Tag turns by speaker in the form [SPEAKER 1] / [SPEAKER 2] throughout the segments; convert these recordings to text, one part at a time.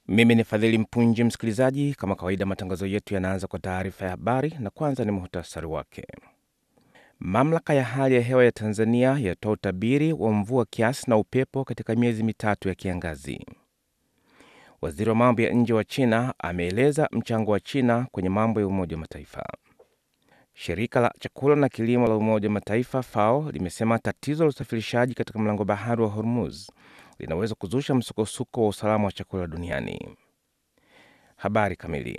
[SPEAKER 1] Mimi ni Fadhili Mpunji, msikilizaji. Kama kawaida, matangazo yetu yanaanza kwa taarifa ya habari, na kwanza ni muhtasari wake. Mamlaka ya hali ya hewa ya Tanzania yatoa utabiri wa mvua kiasi na upepo katika miezi mitatu ya kiangazi. Waziri wa mambo ya nje wa China ameeleza mchango wa China kwenye mambo ya Umoja wa Mataifa. Shirika la chakula na kilimo la Umoja wa Mataifa FAO limesema tatizo la usafirishaji katika mlango bahari wa Hormuz linaweza kuzusha msukosuko wa usalama wa chakula duniani. Habari kamili.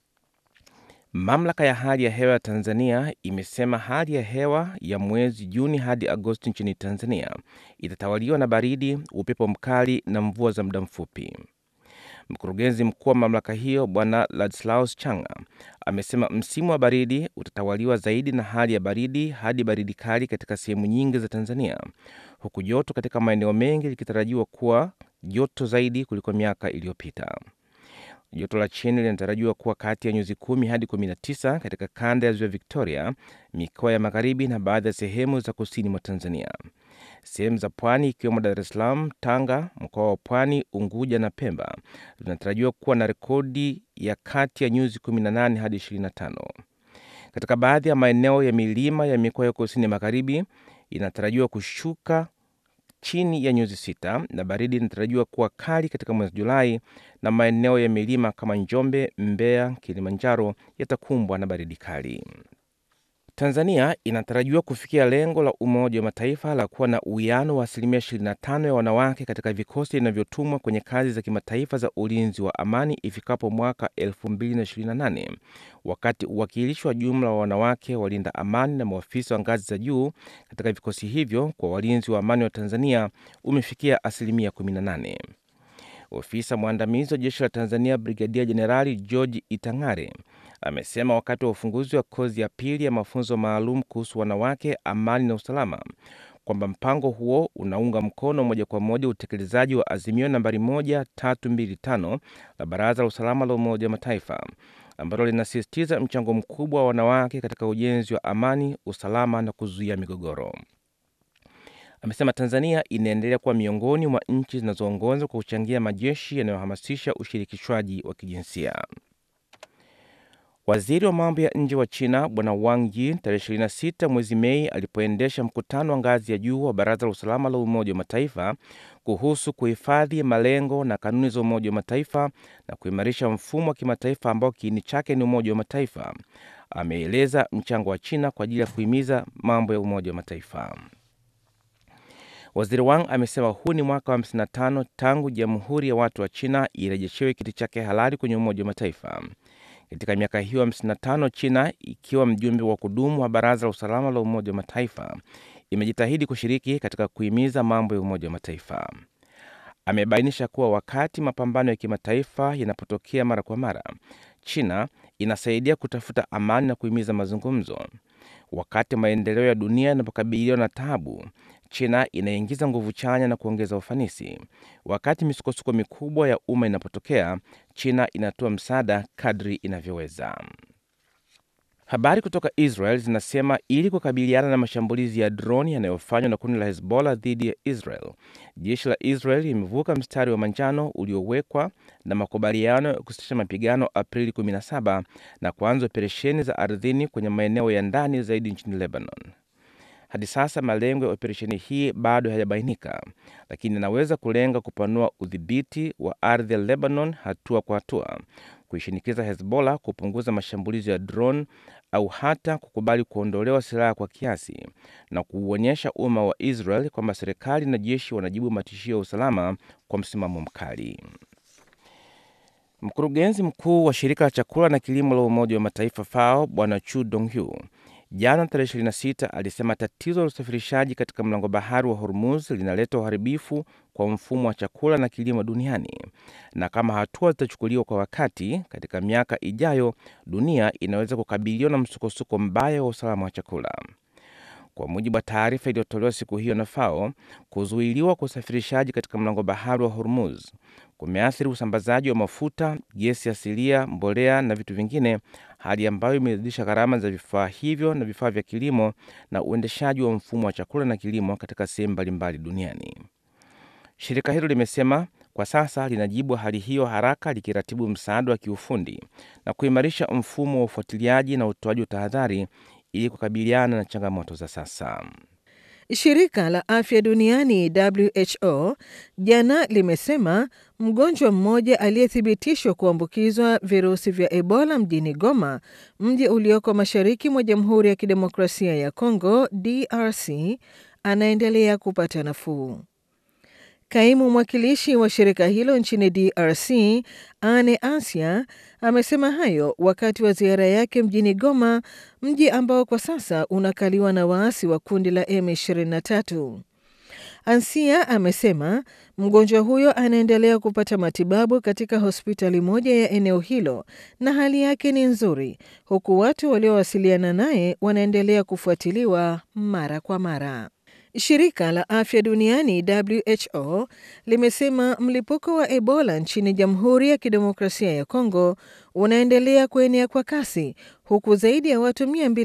[SPEAKER 1] Mamlaka ya hali ya hewa ya Tanzania imesema hali ya hewa ya mwezi Juni hadi Agosti nchini Tanzania itatawaliwa na baridi, upepo mkali na mvua za muda mfupi. Mkurugenzi mkuu wa mamlaka hiyo Bwana Ladislaus Changa amesema msimu wa baridi utatawaliwa zaidi na hali ya baridi hadi baridi kali katika sehemu nyingi za Tanzania, huku joto katika maeneo mengi likitarajiwa kuwa joto zaidi kuliko miaka iliyopita. Joto la chini linatarajiwa kuwa kati ya nyuzi kumi hadi 19 katika kanda ya ziwa Victoria, mikoa ya magharibi na baadhi ya sehemu za kusini mwa Tanzania. Sehemu za pwani ikiwemo Dar es Salaam, Tanga, mkoa wa Pwani, Unguja na Pemba zinatarajiwa kuwa na rekodi ya kati ya nyuzi 18 hadi 25. Katika baadhi ya maeneo ya milima ya mikoa ya kusini magharibi inatarajiwa kushuka chini ya nyuzi sita na baridi inatarajiwa kuwa kali katika mwezi Julai, na maeneo ya milima kama Njombe, Mbeya, Kilimanjaro yatakumbwa na baridi kali. Tanzania inatarajiwa kufikia lengo la Umoja wa Mataifa la kuwa na uwiano wa asilimia 25 ya wanawake katika vikosi vinavyotumwa kwenye kazi za kimataifa za ulinzi wa amani ifikapo mwaka 2028 wakati uwakilishi wa jumla wa wanawake walinda amani na maafisa wa ngazi za juu katika vikosi hivyo kwa walinzi wa amani wa Tanzania umefikia asilimia 18. Ofisa mwandamizi wa jeshi la Tanzania Brigadia Jenerali George Itang'are amesema wakati wa ufunguzi wa kozi ya pili ya mafunzo maalum kuhusu wanawake, amani na usalama kwamba mpango huo unaunga mkono moja kwa moja utekelezaji wa azimio nambari 1325 la Baraza la Usalama la Umoja wa Mataifa ambalo linasisitiza mchango mkubwa wa wanawake katika ujenzi wa amani, usalama na kuzuia migogoro. Amesema Tanzania inaendelea kuwa miongoni mwa nchi zinazoongoza kwa kuchangia majeshi yanayohamasisha ushirikishwaji wa kijinsia. Waziri wa mambo ya nje wa China Bwana Wang Yi tarehe 26 mwezi Mei alipoendesha mkutano wa ngazi ya juu wa Baraza la Usalama la Umoja wa Mataifa kuhusu kuhifadhi malengo na kanuni za Umoja wa Mataifa na kuimarisha mfumo wa kimataifa ambao kiini chake ni Umoja wa Mataifa, ameeleza mchango wa China kwa ajili ya kuhimiza mambo ya Umoja wa Mataifa. Waziri Wang amesema huu ni mwaka wa 55 tangu Jamhuri ya Watu wa China irejeshewe kiti chake halali kwenye Umoja wa Mataifa. Katika miaka hiyo 55 China ikiwa mjumbe wa kudumu wa Baraza la Usalama la Umoja wa Mataifa imejitahidi kushiriki katika kuhimiza mambo ya Umoja wa Mataifa. Amebainisha kuwa wakati mapambano ya kimataifa yanapotokea mara kwa mara, China inasaidia kutafuta amani na kuhimiza mazungumzo. Wakati maendeleo ya dunia yanapokabiliwa na taabu, China inaingiza nguvu chanya na kuongeza ufanisi. Wakati misukosuko mikubwa ya umma inapotokea, China inatoa msaada kadri inavyoweza. Habari kutoka Israel zinasema ili kukabiliana na mashambulizi ya droni yanayofanywa na kundi la Hezbollah dhidi ya Israel, jeshi la Israel limevuka mstari wa manjano uliowekwa na makubaliano ya kusitisha mapigano Aprili 17 na kuanza operesheni za ardhini kwenye maeneo ya ndani zaidi nchini Lebanon. Hadi sasa malengo ya operesheni hii bado hayajabainika, lakini inaweza kulenga kupanua udhibiti wa ardhi ya Lebanon hatua kwa hatua, kuishinikiza Hezbollah kupunguza mashambulizi ya drone au hata kukubali kuondolewa silaha kwa kiasi na kuuonyesha umma wa Israel kwamba serikali na jeshi wanajibu matishio ya usalama kwa msimamo mkali. Mkurugenzi mkuu wa shirika la chakula na kilimo la Umoja wa Mataifa FAO Bwana Chu Donghu jana tarehe 26 alisema tatizo la usafirishaji katika mlango bahari wa Hormuz linaleta uharibifu kwa mfumo wa chakula na kilimo duniani, na kama hatua zitachukuliwa kwa wakati, katika miaka ijayo dunia inaweza kukabiliwa na msukosuko mbaya wa usalama wa chakula. Kwa mujibu wa taarifa iliyotolewa siku hiyo na FAO, kuzuiliwa kwa usafirishaji katika mlango bahari wa Hormuz kumeathiri usambazaji wa mafuta, gesi asilia, mbolea na vitu vingine, hali ambayo imezidisha gharama za vifaa hivyo na vifaa vya kilimo na uendeshaji wa mfumo wa chakula na kilimo katika sehemu mbalimbali duniani. Shirika hilo limesema kwa sasa linajibu hali hiyo haraka likiratibu msaada wa kiufundi na kuimarisha mfumo wa ufuatiliaji na utoaji wa tahadhari ili kukabiliana na changamoto za sasa.
[SPEAKER 2] Shirika la Afya Duniani WHO jana limesema mgonjwa mmoja aliyethibitishwa kuambukizwa virusi vya Ebola mjini Goma, mji ulioko mashariki mwa Jamhuri ya Kidemokrasia ya Kongo DRC, anaendelea kupata nafuu. Kaimu mwakilishi wa shirika hilo nchini DRC, Ane Asia, amesema hayo wakati wa ziara yake mjini Goma, mji ambao kwa sasa unakaliwa na waasi wa kundi la M23. Ansia amesema mgonjwa huyo anaendelea kupata matibabu katika hospitali moja ya eneo hilo na hali yake ni nzuri, huku watu waliowasiliana naye wanaendelea kufuatiliwa mara kwa mara. Shirika la Afya Duniani WHO limesema mlipuko wa Ebola nchini Jamhuri ya Kidemokrasia ya Kongo unaendelea kuenea kwa kasi huku zaidi ya watu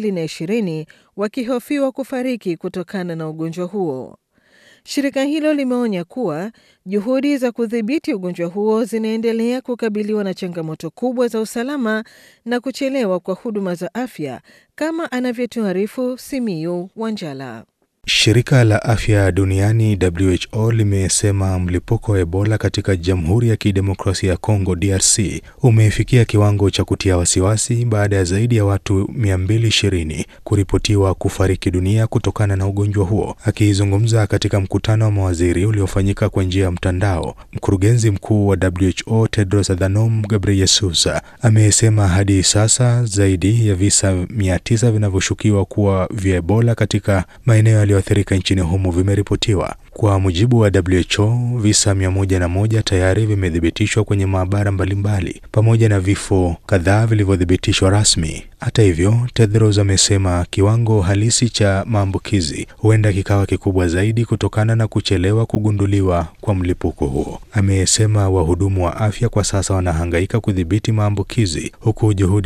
[SPEAKER 2] 220 wakihofiwa kufariki kutokana na ugonjwa huo. Shirika hilo limeonya kuwa juhudi za kudhibiti ugonjwa huo zinaendelea kukabiliwa na changamoto kubwa za usalama na kuchelewa kwa huduma za afya kama anavyotuarifu Simiyu Wanjala.
[SPEAKER 3] Shirika la Afya Duniani WHO limesema mlipuko wa Ebola katika Jamhuri ya Kidemokrasia ya Kongo DRC umefikia kiwango cha kutia wasiwasi baada ya zaidi ya watu 220 kuripotiwa kufariki dunia kutokana na ugonjwa huo. Akizungumza katika mkutano wa mawaziri uliofanyika kwa njia ya mtandao, mkurugenzi mkuu wa WHO Tedros Adhanom Ghebreyesus amesema hadi sasa zaidi ya visa 900 vinavyoshukiwa kuwa vya Ebola katika maeneo yaliyoathirika nchini humo vimeripotiwa. Kwa mujibu wa WHO, visa 101 tayari vimethibitishwa kwenye maabara mbalimbali pamoja na vifo kadhaa vilivyothibitishwa rasmi. Hata hivyo, Tedros amesema kiwango halisi cha maambukizi huenda kikawa kikubwa zaidi kutokana na kuchelewa kugunduliwa kwa mlipuko huo. Amesema wahudumu wa afya kwa sasa wanahangaika kudhibiti maambukizi huku juhudi